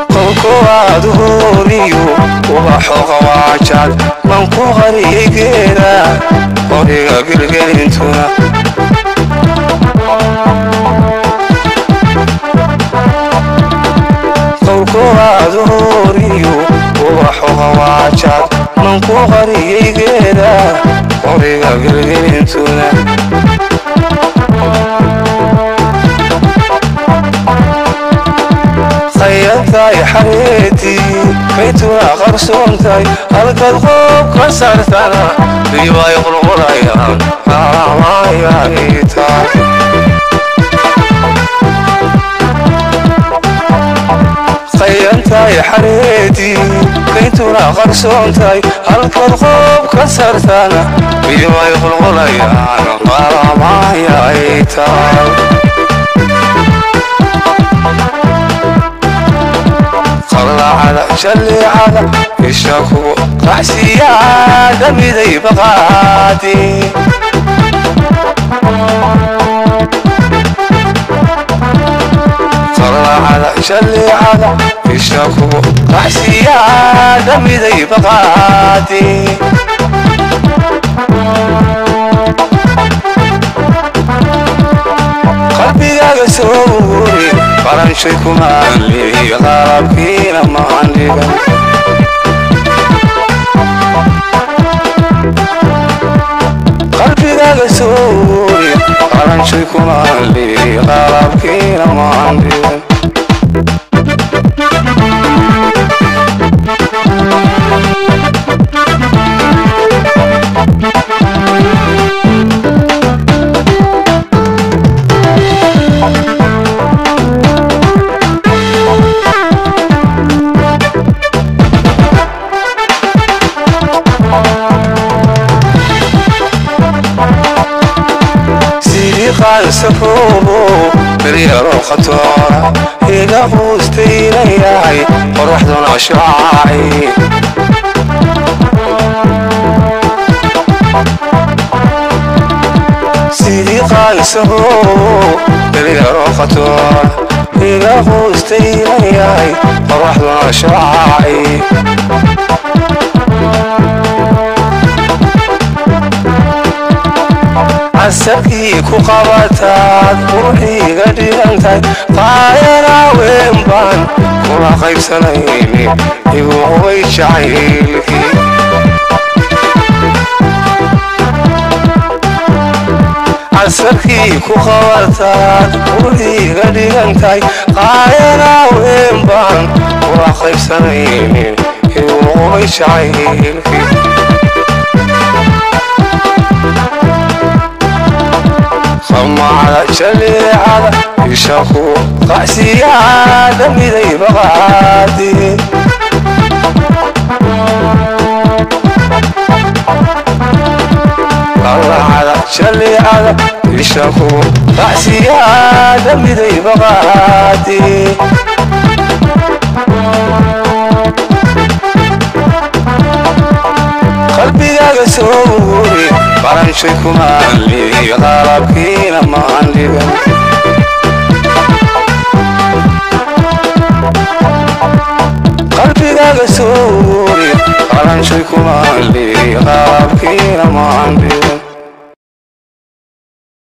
qowkowaad hooriyo ubaxo qawaajad man ku qariyay geeda qoriga gelgelintuna qowkowaad hooriyo ubaxo qawaajad man ku qariyay geeda qoriga gelgelintuna qayadtahay xareedii kaytuna qarsoontahay halkaad qoob ka saartana riwaay qulqulayaan aamaayaytaa qayantahay xareedii kaytuna qarsoontahay halkaad qoob ka saartana riwaay qulqulayaan aamaayaytaa qallacada jalleecada isha kugu qaxsiyaada miday baqaadi qallacada jalleecada isha kugu qaxsiyaada miday baqaadi qalbigaaga soo wuri qaranshay kumaanliyo qalabkiina maandhigan qalbigaaga soo wuri qaranshay kumaanliyo qalabkiina maandhigan qansafoobo beryaro khatoora iga quustayna yahay qoraxduna shaaci sidii qansafoobo beryaro khatoora iga quustayna yahay qoraxduna shaaci casarkii ku qabataad quruxiiga dhigantahay qaayana weyn baan kula qaybsanayni igu qubay jacaylkii casarkii ku qabataad quruxiiga dhigantahay qaayana weyn baan kula qaybsanayni igu qubay jacaylkii samacada jaleecada isha ku qacsiyaada miday baqaadi qalacada jaleecada isha ku qacsiyaada miday baqaadi qalbigaaga soo wuri qaranshay kumaanliyo qalabkiina maandhigan qalbigaaga soo wuri qaranshay kumaanliyo qalabkiina maandhigan